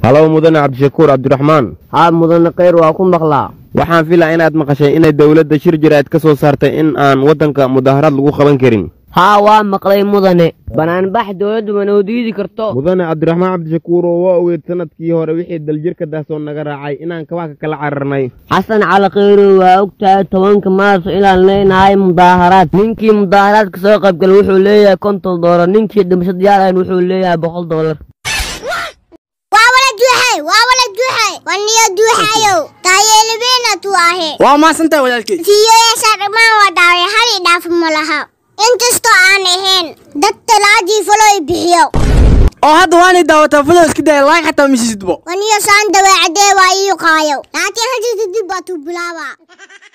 halow mudane cabdishakuur cabdiraxmaan haa mudane kheyr waa ku maqlaa waxaan filaa inaad maqashay inay dowladda shir jiraad ka soo saartay in aan waddanka mudaaharaad lagu qaban karin haa waa maqlay mudane banaanbax dowladdu ma noo diidi karto mudane cabdiraxmaan cabdishakuur oo waa ogeed sanadkii hore wixii daljirka daasoo naga raacay inaan kabaha ka kala cararnay xasan cali kheyrow waa og tahay tobanka maarso inaan leenahay mudaaharaad ninkii mudaaharaadka soo qaybgala wuxuu leeyahay konton doolar ninkii dhimasho diyaarayn wuxuu leeyahay boqol doolar waa wala duuxay waa wala duuxay waniyo duuxayow taayeelibeynatu ahe waa maasantahay walaalkey fiiyoyaasha dhammaan waa dhaaway hal i dhaaf ma laha inkastoo aan ahayn dad talaadii faloy bixiyo oo hadda waanay daawataa fulow iska daya laag xataa misisidbo waniyo saan daweecadee waa ii qaayow laakiin hadda dib baa tuu bilaabaa